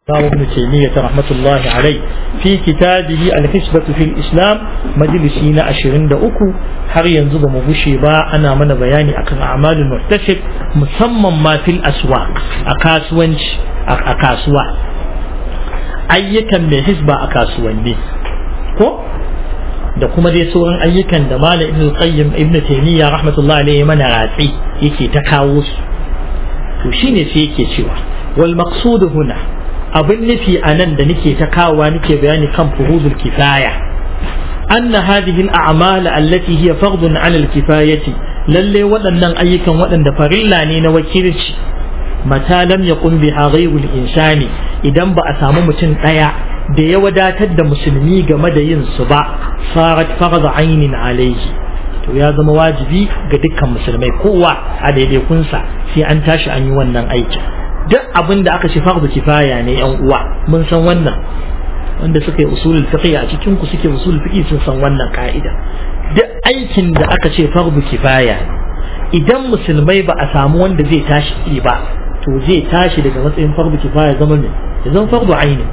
الإمام ابن تيمية رحمة الله عليه في كتابه الحسبة في الإسلام مجلسين أشرين أكو har yanzu ba mu gushe ba ana mana bayani akan amalin muhtasib musamman ma fil aswa a kasuwanci a kasuwa ayyukan mai hisba a kasuwanni ko da kuma dai sauran ayyukan da malam ibn qayyim ibn taymiya rahmatullahi alayhi mana ratsi yake ta kawo su to shine sai yake cewa wal maqsud huna abin nufi a nan da nake ta kawowa nake bayani kan fuhudul kifaya anna hadhihi al-a'mal allati hiya fardun 'ala al-kifayati lalle waɗannan ayyukan waɗanda farilla ne na wakilci mata lam yaqum biha ghayru al-insani idan ba a samu mutum ɗaya da ya wadatar da musulmi game da yin su ba sarat farz ainin alayhi to ya zama wajibi ga dukkan musulmai kowa a daidaikunsa sai an tashi an yi wannan aikin duk abin da aka ce fardu kifaya ne yan uwa mun san wannan wanda suka yi usulul fiqh a cikin ku suke usulul fiqh sun san wannan ka'ida duk aikin da aka ce fardu kifaya idan musulmai ba a samu wanda zai tashi ba to zai tashi daga matsayin fardu kifaya zama ne ya zama fardu aini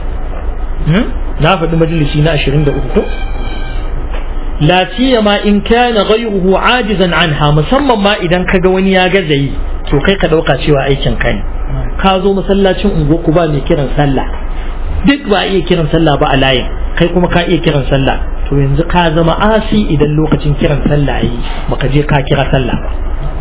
na faɗi majalisi na 23 ko la siyama in kana ghayruhu ajizan anha musamman ma idan kaga wani ya gaza yi to kai ka dauka cewa aikin ka ne ka zo masallacin unguwarku ba mai kiran sallah duk ba iya kiran sallah ba a layin kai kuma ka iya kiran sallah to yanzu ka zama asi idan lokacin kiran sallah yi baka je ka kira sallah ba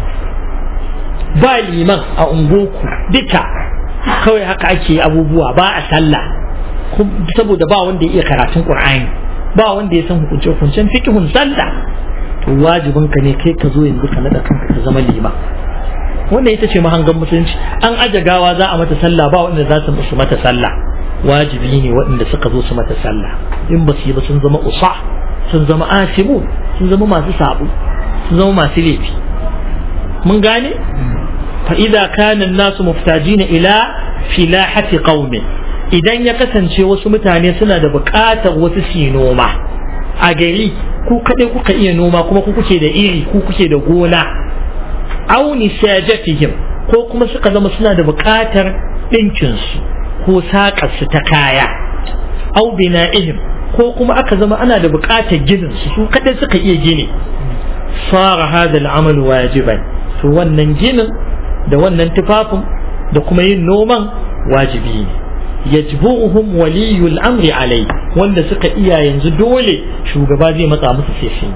ba liman a unguwarku duka kawai haka ake abubuwa ba a sallah saboda ba wanda ya iya karatun qur'ani ba wanda ya san hukunce hukuncen fiqhun sallah to wajibin ka ne kai ka zo yanzu ka nada kanka ka zama liman wannan ita ce mahangan musulunci an aje gawa za a mata sallah ba wanda za su musu mata sallah wajibi ne waɗanda suka zo su mata sallah in ba su yi ba sun zama usa sun zama asimu sun zama masu sabu sun zama masu laifi mun gane fa idza kana an-nasu muftajina ila filahati qaumin idan ya kasance wasu mutane suna da buƙatar wasu su noma a gari ku kaɗai kuka iya noma kuma ku kuke da iri ku kuke da gona aw nisajatihim ko kuma suka zama suna da buƙatar ɗinkinsu ko saƙarsu ta kaya aw bina'ihim ko kuma aka zama ana da buƙatar ginin su su kaɗai suka iya gini fara hada al'amal wajiban to wannan ginin da wannan tufafin da kuma yin noman wajibi ne yajbuhum waliyul amri alai wanda suka iya yanzu dole shugaba zai matsa musu sai sun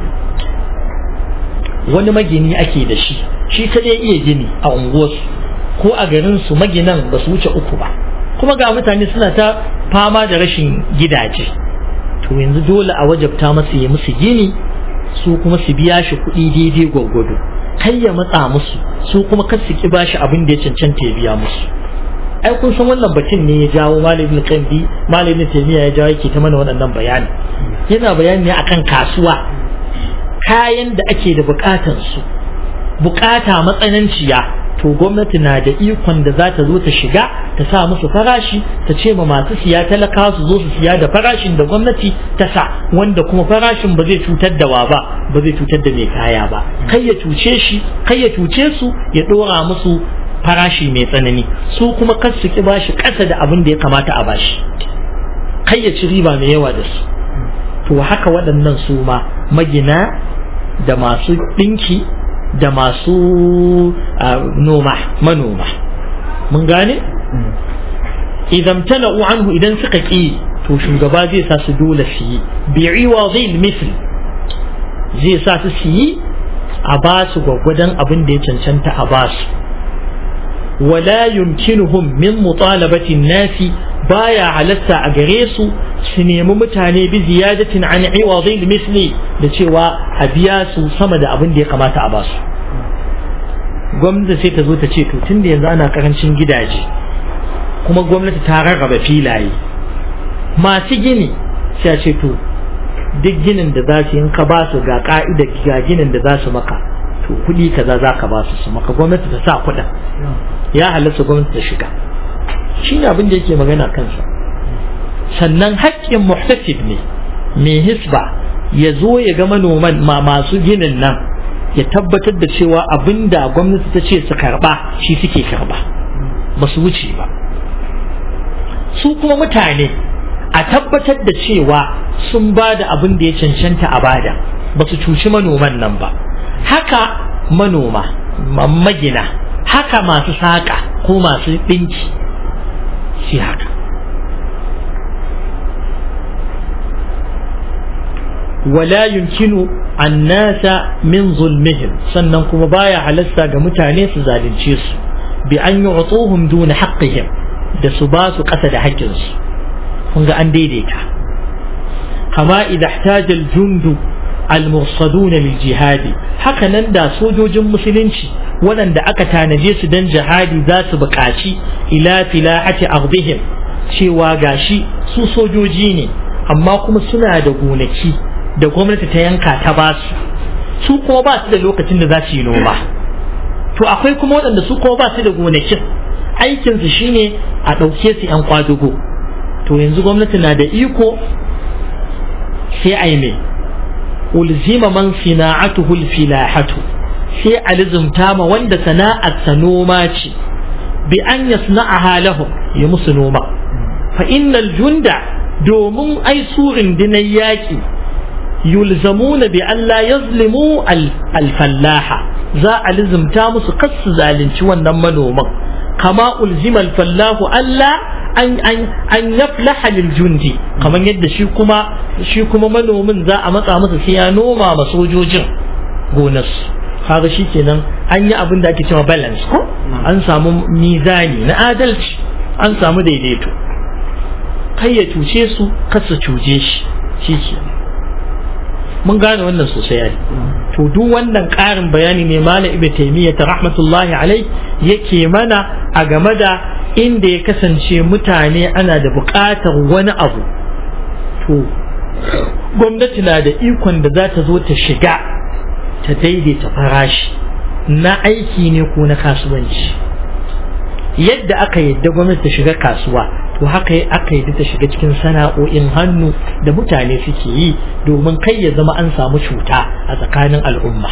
wani magini ake da shi shi kadai iya gini a unguwarsu ko a garin su maginan ba su wuce uku ba kuma ga mutane suna ta fama da rashin gidaje to yanzu dole a wajabta masa ya musu gini su kuma su biya shi kuɗi daidai gwaggwado kai ya matsa musu su kuma kar su ki bashi abin da ya cancanta ya biya musu ai kun san wannan batun ne ya jawo malamin kandi malamin taymiya ya jawo yake ta mana waɗannan bayani yana bayani ne akan kasuwa kayan da ake da bukatar su bukata matsananciya to gwamnati na da ikon da za ta zo ta shiga ta sa musu farashi ta ce ma masu siya talaka su zo su siya da farashin da gwamnati ta sa wanda kuma farashin ba zai cutar da wa ba ba zai cutar da mai kaya ba kai ya cuce shi kai ya cuce su ya dora musu farashi mai tsanani su kuma kar su ki bashi ƙasa da abin da ya kamata a bashi kai ya ci riba mai yawa da su to haka waɗannan su ma magina da masu ɗinki da masu noma manoma mun gane idan tala'u anhu idan suka ƙi to shugaba zai sa su dole su yi bi'iwa zai misli zai sa su su yi a ba su gwaggwadon abin da ya cancanta a ba su ولا يمكنهم من مطالبة الناس بايا علتا أجريسو سنيم متاني بزيادة عن عوض المثل لتشوى أبياسو صمد أبن دي قمات أباسو gwamnati sai ta zo ta ce to tun da yanzu ana karancin gidaje kuma gwamnati ta rarraba filaye masu gini sai a ce to duk ginin da za su in ka ba su ga ka'ida ga ginin da za su maka to kuɗi kaza za ka ba su su maka gwamnati ta sa kuɗin ya halatta gwamnati ta shiga shi ne abin da yake magana kansa sannan haƙƙin muhtasib ne mai hisba ya zo ya ga manoman ma masu ginin nan ya tabbatar da cewa abin da gwamnati ta ce su karɓa shi suke karɓa ba su wuce ba su kuma mutane a tabbatar da cewa sun ba da abin da ya cancanta a bada ba su cuci manoman nan ba haka manoma magina haka masu saƙa ko masu ɗinki shi haka wala yunkinu annasa min zulmihim sannan kuma baya halasta ga mutane su zalunce su bi an yu'tuhum duna haqqihim da su ba su ƙasa da haƙƙinsu kun ga an daidaita kama idza ihtaja al-jundu al-mursaduna lil jihadi haka nan da sojojin musulunci waɗanda aka tanaje su dan jihadi za su buƙaci ila filahati ardihim cewa gashi su sojoji ne amma kuma suna da gonaki da gwamnati ta yanka ta ba su su kuma ba su da lokacin da za su yi noma to akwai kuma waɗanda su kuma ba su da gonakin aikinsu shine a ɗauke su 'yan kwadugo to yanzu gwamnati na da iko sai a yi mai ulzima man sina'atuhu filahatu sai a lizumta ma wanda sana'arsa noma ce bi an yasna'aha lahum ya musu noma fa innal junda domin ai surin dinan yaƙi yulzamuna bi an la yazlimu al-fallaha za a lizumta musu kasu zalunci wannan manoman kama ulzima al-fallahu Allah an an an yaflaha lil jundi kamar yadda shi kuma shi kuma manomin za a matsa masa sai ya noma ma sojojin gonarsu kaga kenan an yi abin da ake cewa balance ko an samu mizani na adalci an samu daidaito kai ya cuce su kar su cuce shi shi kenan mun gane wannan sosai ai to duk wannan ƙarin bayani ne malam ibnu taymiyyah rahmatullahi alai yake mana a game da inda ya kasance mutane ana da buƙatar wani abu to gwamnati na da ikon da za ta zo ta shiga ta daidaita farashi na aiki ne ko na kasuwanci yadda aka yadda gwamnati ta shiga kasuwa to haka aka yadda ta shiga cikin sana'o'in hannu da mutane suke yi domin kai ya zama an samu cuta a tsakanin al'umma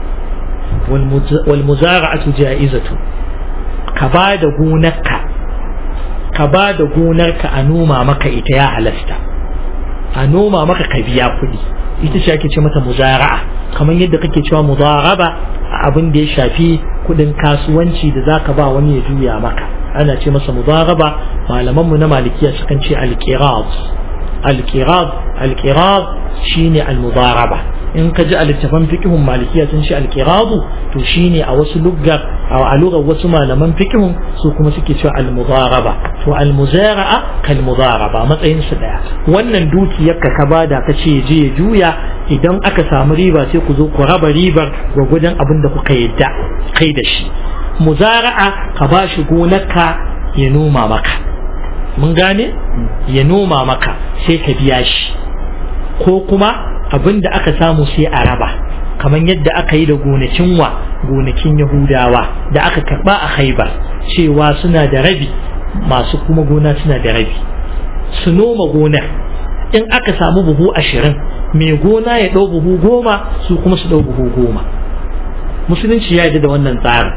wal muzara'atu ja'izatu ka ba da gonarka ka ba da gonarka a noma maka ita ya halasta a noma maka ka biya kuɗi ita ce ake ce mata muzara'a kamar yadda kake cewa mudaraba abin da ya shafi kuɗin kasuwanci da zaka ba wani ya juya maka ana ce masa mudaraba malaman mu na malikiya sukan ce al-qirad al-qirad al-qirad shine al-mudaraba in ka ji a littafan fiqhun malikiya sun ce al-qirad to shine a wasu luggar a lugar wasu malaman fiqhun su kuma suke cewa al-mudaraba to al-muzara'a kal mudaraba matsayin su daya wannan dukiyar ka ka bada ka ce je ya juya idan aka samu riba sai ku zo ku raba ribar gwagwadon abin da kuka yadda kai da shi muzara'a ka ba shi gonarka ya noma maka mun gane ya noma maka sai ka biya shi ko kuma abin da aka samu sai a raba kamar yadda aka yi da gonakin wa gonakin yahudawa da aka karba a haibar cewa suna da rabi masu kuma gona suna da rabi su noma gonar in aka samu buhu ashirin mai gona ya ɗau buhu goma su kuma su ɗau buhu goma musulunci ya yi da wannan tsarin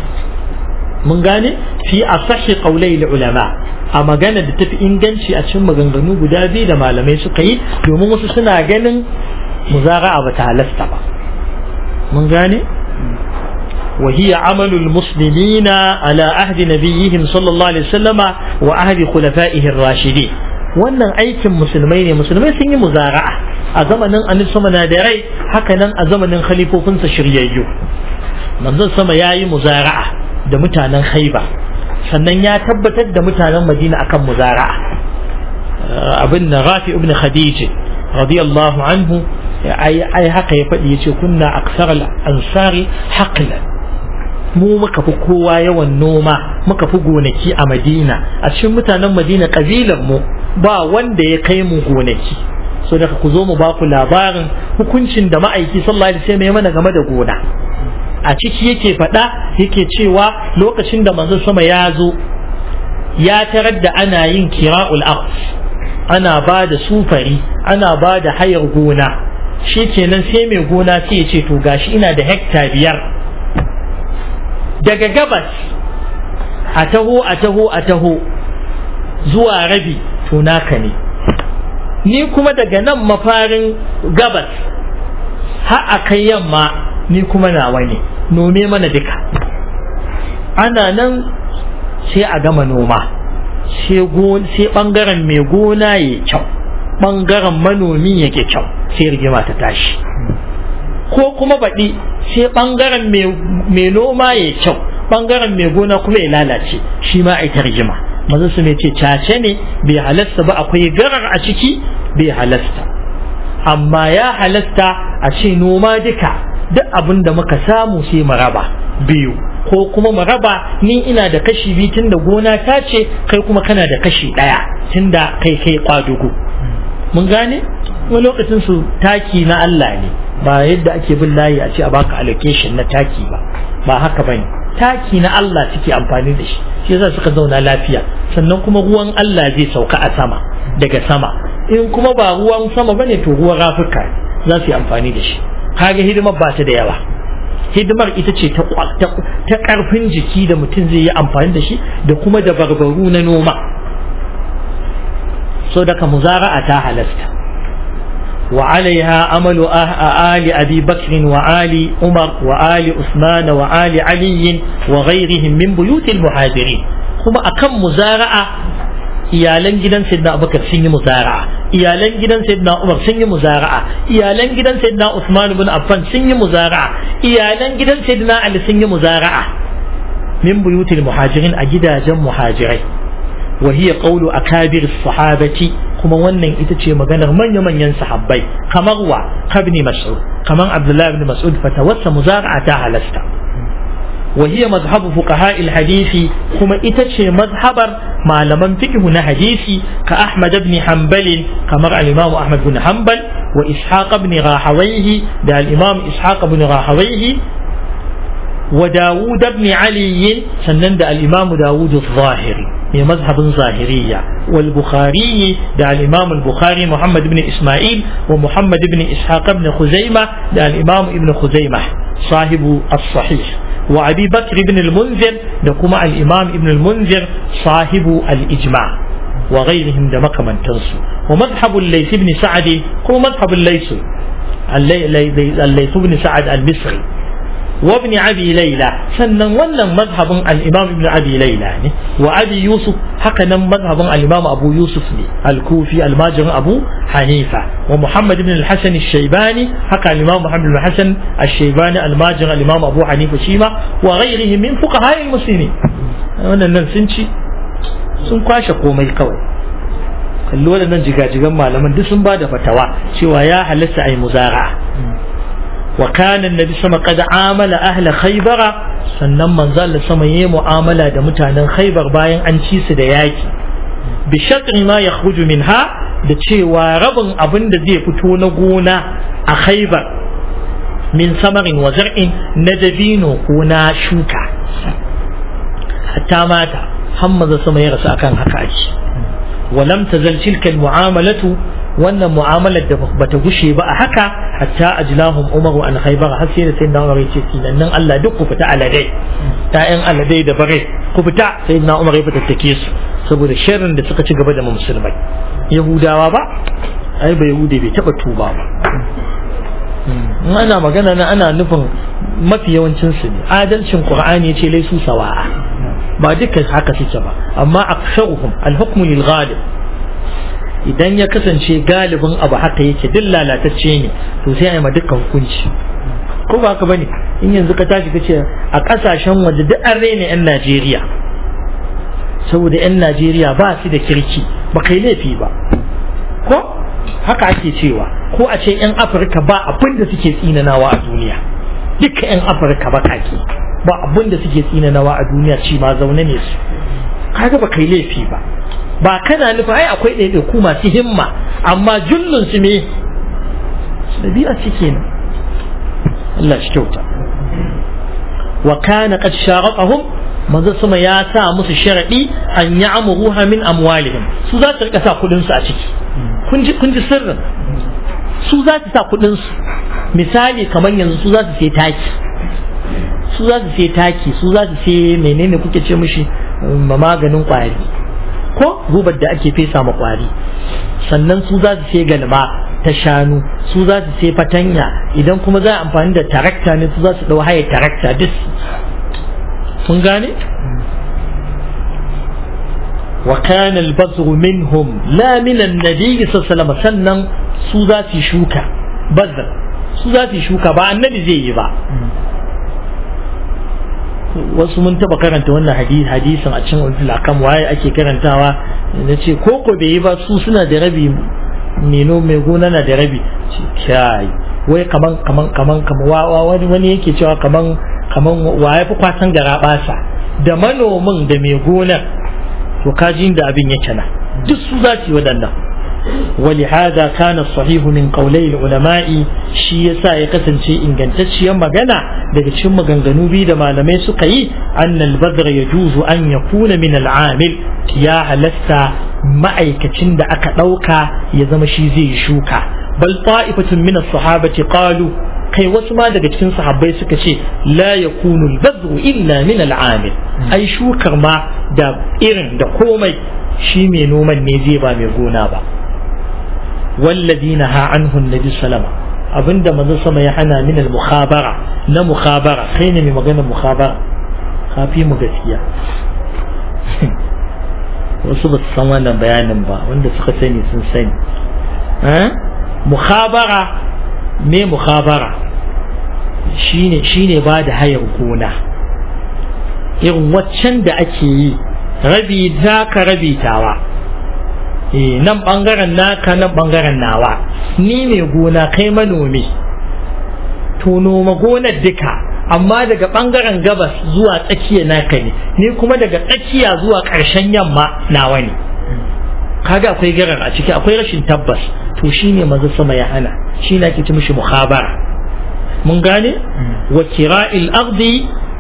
mun gane fi a sashi ƙaulai ulama a magana da tafi inganci a cikin maganganu guda biyu da malamai suka yi domin wasu suna ganin muzara'a ba ta halasta ba mun gane وهي عمل المسلمين على عهد نبيهم صلى الله عليه وسلم وعهد خلفائه الراشدين wannan aikin musulmai ne musulmai sun yi muzara'a a zamanin annabi sama na da rai haka nan a zamanin khalifofinsa shiryayyu manzon sama ya yi muzara'a da mutanen haiba sannan ya tabbatar da mutanen madina akan muzara'a abin na rafi ibn khadija radiyallahu anhu ai ai haka ya faɗi yace kunna aksar ansari haqlan mu muka fi kowa yawan noma muka fi gonaki a madina a cikin mutanen madina kabilan mu ba wanda ya kai mu gonaki so daga ku zo mu ba ku labarin hukuncin da ma'aiki sallallahu alaihi wasallam ya mana game da gona a ciki yake faɗa yake cewa lokacin da manzon sama ya zo ya tarar da ana yin kira'ul aqs ana ba da sufari ana ba da hayar gona shi kenan sai mai gona sai ya ce to gashi ina da hekta biyar daga gabas a taho a taho a taho zuwa rabi to naka ne ni kuma daga nan mafarin gabas har a kai yamma ni kuma nawa ne nome mana duka ana nan sai a gama noma sai bangaren mai gona ya kyau bangaren manomi yake kyau sai rigima ta tashi ko kuma baɗi sai bangaren mai noma ya kyau bangaren mai gona kuma ya lalace shi ma a rigima maza su mai ce cace ne bai halasta ba akwai garar a ciki bai halasta amma ya halasta a ce noma duka duk abin da muka samu sai mu raba biyu ko kuma mu raba ni ina da kashi biyu tun da gona ta ce kai kuma kana da kashi ɗaya tun da kai kai kwadugu mun gane wani lokacin su taki na Allah ne ba yadda ake bin layi a ce a baka allocation na taki ba ba haka bane taki na Allah suke amfani da shi shi yasa suka zauna lafiya sannan kuma ruwan Allah zai sauka a sama daga sama in kuma ba ruwan sama bane to ruwan rafuka za su yi amfani da shi kaga hidimar ba ta da yawa hidimar ita ce ta karfin jiki da mutum zai yi amfani da shi da kuma da barbaru na noma so daga muzara'a ta halasta وعليها عمل آل أبي بكر وآل عمر وآل عثمان وآل علي وغيرهم من بيوت المهاجرين kuma akan muzara'a iyalan gidan sayyidina abubakar sun yi muzara'a iyalan gidan sayyidina umar sun yi muzara'a iyalan gidan sayyidina usman ibn affan sun yi muzara'a iyalan gidan sayyidina ali sun yi muzara'a min buyutil muhajirin a gidajen muhajirai wa hiya qawlu akabir sahabati kuma wannan ita ce maganar manya-manyan sahabbai kamar wa kabni mas'ud kamar abdullahi ibn mas'ud fatawassa muzara'a ta halasta wa hiya mazhabu fuqaha hadisi kuma ita ce mazhabar malaman fiqh na hadisi ka ahmad ibn hanbal kamar al-imam ahmad ibn hanbal wa ishaq ibn rahawayhi da al-imam ishaq ibn rahawayhi wa dawud ibn ali sannan da al-imam dawud az-zahiri من مذهب ظاهرية والبخاري دع الإمام البخاري محمد بن إسماعيل ومحمد بن إسحاق بن خزيمة دع الإمام ابن خزيمة صاحب الصحيح وأبي بكر بن المنذر دكما الإمام ابن المنذر صاحب الإجماع وغيرهم دمك من تنسو ومذهب الليث بن سعد هو مذهب الليث الليث بن سعد المصري وابن أبي ليلى سنن ونن مذهب الإمام ابن أبي ليلى وأبي يوسف حقنا مذهب الإمام أبو يوسف الكوفي الماجر أبو حنيفة ومحمد بن الحسن الشيباني حق الإمام محمد بن الحسن الشيباني الماجر الإمام أبو حنيفة شيما وغيرهم من فقهاء المسلمين wannan sun ci sun kwashe komai kawai kalli waɗannan jigajigan malaman duk sun ba da fatawa cewa ya halatta a yi muzara وكان النبي صلى الله عليه وسلم قد عامل أهل خيبر sannan manzo Allah sama yayi mu'amala da mutanen Khaibar bayan an ci su da yaki bi shatri ma yakhruju minha da cewa rabin abin da zai fito na gona a Khaibar min samarin wa zar'in na dabino ko na shuka hatta mata hammaza sama ya rasu akan haka ake walam tazal tilka mu'amalatu wannan mu'amalar da bata gushe ba a haka hatta ajlahum umaru an khaybar har sai da sai na umar yace nan Allah duk ku fita aladai ta'yan aladai da bare ku fita sai na umar ya fitattake su saboda sharrin da suka ci gaba da musulmai yahudawa ba ai ba yahudi bai taba tuba ba in ana magana na ana nufin mafi yawancin su ne adalcin qur'ani yace laisu sawa'a ba dukkan haka suke ba amma aksharuhum al-hukmu lil ghalib idan ya kasance galibin abu haka yake duk lalatacce ne to sai a yi ma dukkan hukunci ko ba haka bane in yanzu ka tashi kace a kasashen waje duk an rena yan Najeriya saboda yan Najeriya ba su da kirki ba kai laifi ba ko haka ake cewa ko a ce yan Afirka ba abin da suke tsinanawa a duniya dukkan yan Afirka ba kake ba abin da suke tsinanawa a duniya ci ma zaune ne su kaga ba kai laifi ba ba kana nufa ai akwai ɗaiɗaiku masu himma amma jullun su me ɗabi'a ce kenan Allah shi kyauta wa kana qad sharaqahum manzo sama ya sa musu sharadi an ya'muruha min amwalihim su za su rika sa kudin su a ciki kun ji kun ji sirrin su za su sa kudin su misali kamar yanzu su za su sai taki su za su sai taki su za su sai menene kuke ce mishi maganin kwari ko gubar da ake fesa ma kwari sannan su za su sai galma ta shanu su za su sai fatanya idan kuma za a amfani da tarakta ne su za su dau haye tarakta duk kun gane wa kana al-bazru minhum la min an-nabi sallallahu alaihi sannan su za su shuka bazar su za su shuka ba annabi zai yi ba wasu mun taba karanta wannan hadisin a cikin ulul akam waye ake karantawa na ce koko bai yi ba su suna da rabi meno mai gona na da rabi kai wai kaman kaman kaman kaman wani wani yake cewa kaman kaman waye fi kwasan gara basa da manomin da mai gonar to kajin da abin yake na duk su za su yi waɗannan ولهذا كان الصحيح من قولي العلماء shi yasa ya kasance ingantacciyar magana daga cikin maganganu biyu da malamai suka yi annal badra yajuzu an yakuna min al'amil ya halasta ma'aikacin da aka ɗauka ya zama shi zai yi shuka bal ta'ifatun min as-sahabati qalu kai wasu ma daga cikin sahabbai suka ce la yakunu al-badru illa min al-amil ai shukar ma da irin da komai shi mai noman ne zai ba mai gona ba والذي نهى عنه النبي صلى الله عليه وسلم abinda manzo sama ya hana min al-mukhabara na mukhabara kai ne mai magana mukhabara kafi mu gaskiya wasu ba su san wannan bayanin ba wanda suka sani sun sani mukhabara me mukhabara shine shine ba da hayar gona irin waccan da ake yi rabi za ka rabi tawa nan bangaren naka nan bangaren nawa ni mai gona kai manomi to noma gonar duka amma daga bangaren gabas zuwa tsakiya naka ne ni kuma daga tsakiya zuwa ƙarshen yamma nawa ne kaga akwai garar a ciki akwai rashin tabbas to shine maza sama ya hana shi na ake ci mishi muhabara mun gane wa kira'il ardi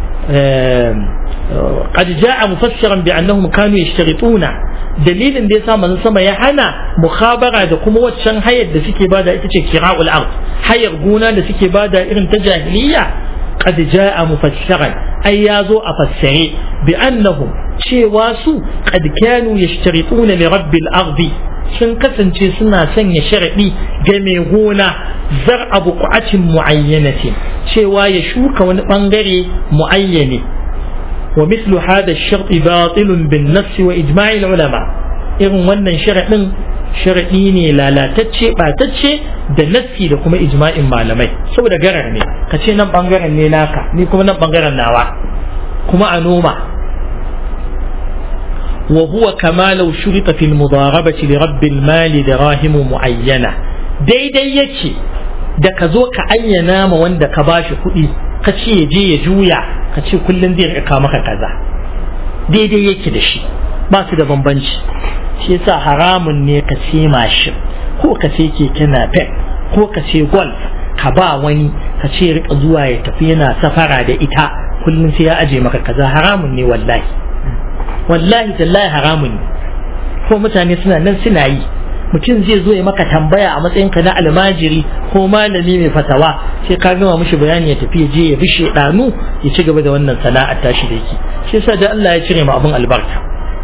قد جاء مفسرا بأنهم كانوا يشترطون dalilin da ya sa manzon sama ya hana mukhabara da kuma waccan hayar da suke bada ita ce kira'ul ard hayar gona da suke bada irin ta jahiliya qad jaa mufassaran ai ya zo a fassare bi annahum cewa su qad kanu yashtarituna li rabbil ardi sun kasance suna sanya sharadi ga mai gona zar abu ku'atin muayyanatin cewa ya shuka wani bangare muayyane ومثل هذا الشرط باطل بالنص وإجماع العلماء إذن wannan sharaɗin sharaɗi ne lalatacce ɓatacce da nassi da kuma ijma'in malamai saboda garar ne ka ce nan ɓangaren ne naka ni kuma nan ɓangaren nawa kuma a noma wa huwa kama law shurita fil mudarabati li rabbil mali dirahimu muayyana daidai yake da ka zo ka ayyana ma wanda ka bashi kuɗi ka ce ya je ya juya ka ce kullum zai rika maka kaza daidai yake da shi ba su da bambanci shi yasa haramun ne ka ce mashin ko ka ce keke napep ko ka ce golf ka ba wani ka ce rika zuwa ya tafi yana safara da ita kullum sai ya aje maka kaza haramun ne wallahi wallahi tallahi haramun ne ko mutane suna nan suna yi mutum zai zo ya maka tambaya a matsayinka na almajiri ko malami mai fatawa sai ka gama mishi bayani ya tafi ya je ya bi shedanu ya ci gaba da wannan sana'ar tashi da yake shi yasa da Allah ya cire ma abin albarka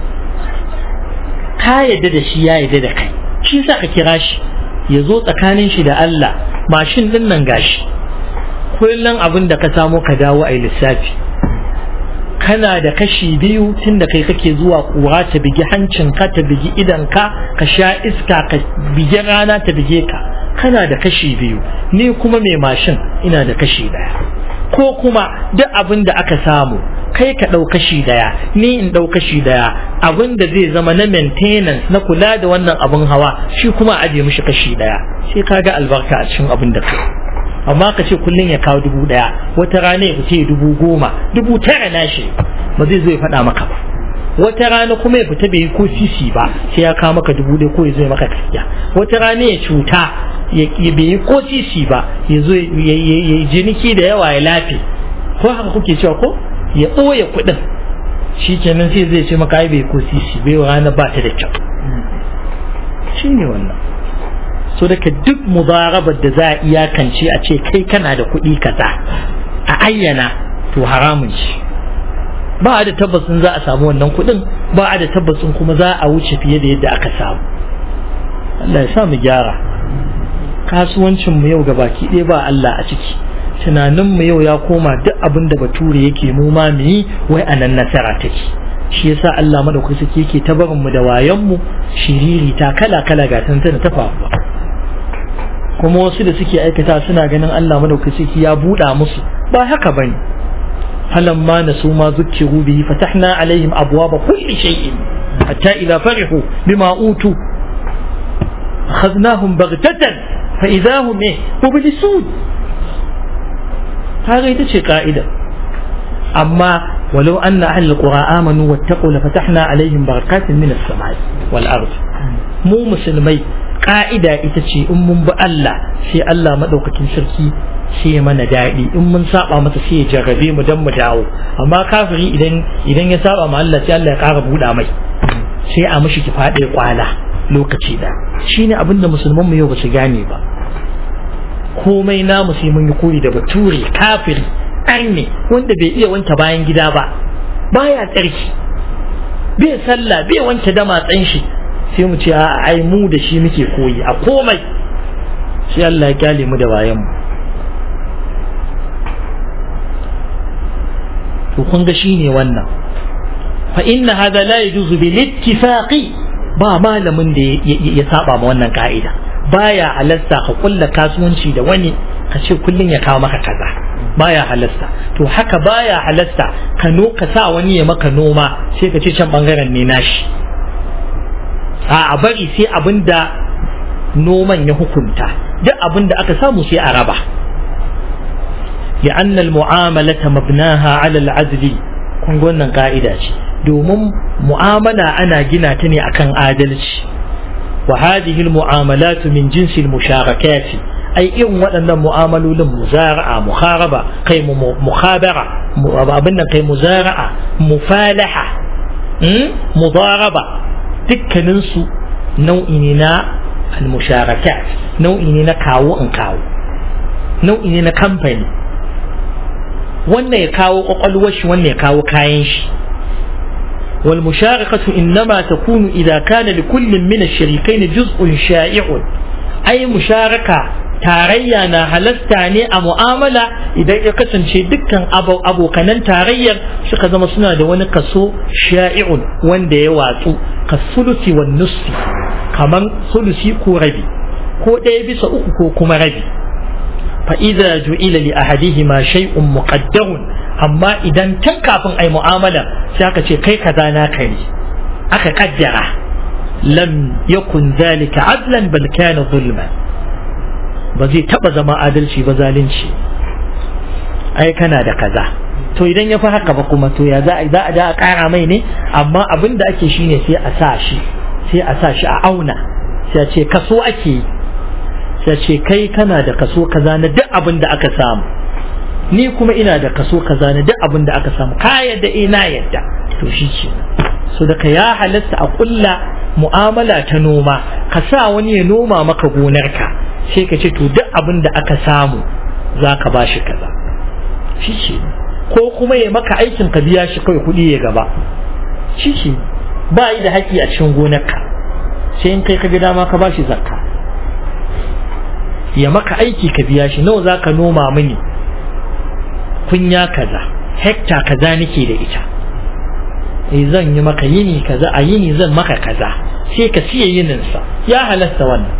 ka yadda da shi ya yadda da kai shi yasa ka kira shi ya zo tsakanin shi da Allah mashin din nan gashi kullum abin da ka samo ka dawo a lissafi kana da kashi biyu tun da kai kake zuwa kura ta bigi hancinka ta bigi idanka ka sha iska ka bigi rana ta bige ka kana da kashi biyu ni kuma mai mashin ina da kashi daya ko kuma duk abin da aka samu kai ka ɗau kashi daya ni in ɗau kashi daya abin da zai zama na maintenance na kula da wannan abin hawa shi kuma aje mishi kashi daya sai ka ga albarka a cikin abin da kai amma ka ce kullum ya kawo dubu ɗaya wata rana ya fice dubu goma dubu tara na shi ba zai zo ya faɗa maka ba wata rana kuma ya fita bai yi ko sisi ba sai ya kawo maka dubu ɗaya ko ya zo ya maka gaskiya wata rana ya cuta ya bai yi ko sisi ba ya zo ya jiniki da yawa ya lafe ko haka kuke cewa ko ya ɓoye kuɗin shi kenan sai zai ce maka ai bai ko sisi bai rana ba ta da kyau shi ne wannan so daga duk mubarabar da za a iyakance a ce kai kana da kuɗi kaza a ayyana to haramun shi ba a da tabbacin za a samu wannan kuɗin ba a da tabbacin kuma za a wuce fiye da yadda aka samu Allah ya sa mu gyara kasuwancin mu yau gabaki ɗaya ba Allah a ciki tunanin mu yau ya koma duk abin da bature yake mu ma mu yi wai a nan nasara take shi yasa Allah madaukaki sake yake ta barin mu da wayan mu shiriri ta kala kala ga tantana ta faruwa kuma wasu da suke aikata suna ganin Allah madaukaki sake ya buɗa musu ba haka bane فلما نسوا ما ذكروا به فتحنا عليهم أبواب كل شيء حتى إذا فرحوا بما أوتوا أخذناهم بغتة فإذا هم إيه مبلسون هذا شيء قائدة أما ولو أن أهل القرى آمنوا واتقوا لفتحنا عليهم بركات من السماء والأرض مو مسلمي قائدة إتشي أم بألا في الله مدوكة سركي sai mana daɗi in mun saba masa sai ya jarrabe mu dan mu dawo amma kafiri idan idan ya saba ma Allah sai Allah ya ƙara buɗa mai sai a mishi ki faɗe kwala lokaci da shine abin da musulman mu yau ba su gane ba komai namu sai mun yi koyi da bature kafiri arne wanda bai iya wanke bayan gida ba baya tsarki bai sallah bai wanke damatsan shi sai mu ce a ai mu da shi muke koyi a komai sai Allah ya kyale mu da bayan mu to kun ga shine wannan fa inna hadha la yajuzu bil ittifaqi ba malamin da ya saba ma wannan ka'ida baya halasta ka kulla kasuwanci da wani ka ce kullun ya kawo maka kaza baya halasta to haka baya halasta ka no ka sa wani ya maka noma sai ka ce can bangaren ne nashi a a bari sai abinda noman ya hukunta duk abinda aka samu sai a raba لأن المعاملة مبناها على العدل kun wannan ka'ida ce domin mu'amala ana gina ta ne akan adalci wa hadhihi almu'amalatu min jinsi almusharakati ai irin waɗannan mu'amalolin muzara'a muharaba kai mukhabara abin nan kai muzara'a mufalaha mudaraba dukkanin su nau'i ne na almusharakat nau'i ne na kawo in kawo nau'i ne na kamfani wannan ya kawo kwakwalwar shi wannan ya kawo kayan shi wal musharakatu innama takunu idza kana li kullin min ash-sharikayn juz'un sha'i'un ai musharaka tarayya na halasta ne a mu'amala idan ya kasance dukkan abokanan tarayyar suka zama suna da wani kaso sha'i'un wanda ya watsu ka sulusi wan nusfi kaman sulusi ko rabi ko ɗaya bisa uku ko kuma rabi فإذا جعل لأحدهما شيء مقدر أما إذا تنكا أي معاملة سيأكا شيء كي كذا ناكري أكا قدر لم يكن ذلك عدلا بل كان ظلما بزي تبا ما عدل شي بزالين شي أي كان هذا كذا to idan ya fi haka ba kuma to ya za a za a da ƙara mai ne amma abin da ake shine sai a sa shi sai a sa shi a auna sai a ce kaso ake yi sai ce kai kana da kaso kaza na duk abin da aka samu ni kuma ina da kaso kaza na duk abin da aka samu ka yadda ina yadda to shi ce so da ka ya halatta a kulla mu'amala ta noma ka sa wani ya noma maka gonarka sai ka ce to duk abin da aka samu za ka ba shi kaza shi ce ko kuma ya maka aikin ka biya shi kawai kuɗi ya gaba shi ce ba yi da haƙƙi a cikin gonarka sai in kai ka ga dama ka ba shi zakka ya maka aiki ka biya shi nawa za ka noma mini kunya kaza hekta kaza nake da ita eh zan yi maka yini kaza a yini zan maka kaza sai ka siya yininsa ya halasta wannan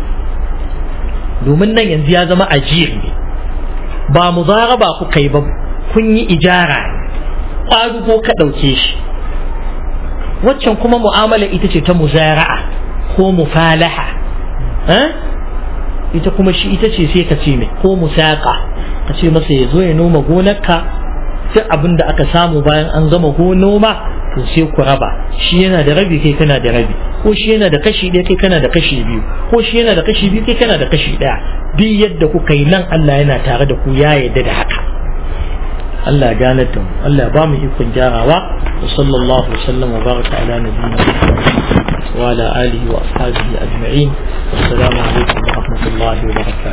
domin nan yanzu ya zama ajiyar ne ba mu ba ku kai ba kun yi ijara ƙwarugo ka ɗauke shi waccan kuma mu'amala ita ce ta muzara'a ko mufalaha ita kuma shi ita ce sai ka ce mai ko musaka ka ce masa ya zo ya noma gonarka duk abin da aka samu bayan an gama noma to sai ku raba shi yana da rabi kai kana da rabi ko shi yana da kashi ɗaya kai kana da kashi biyu ko shi yana da kashi biyu kai kana da kashi ɗaya duk yadda kuka yi nan Allah yana tare da ku ya yarda da haka Allah ya gane da mu Allah ya ba mu ikon gyarawa wa sallallahu wa sallam wa baraka ala nabiyina wa ala alihi wa ashabihi ajma'in assalamu alaikum wa rahmatullahi wa barakatuh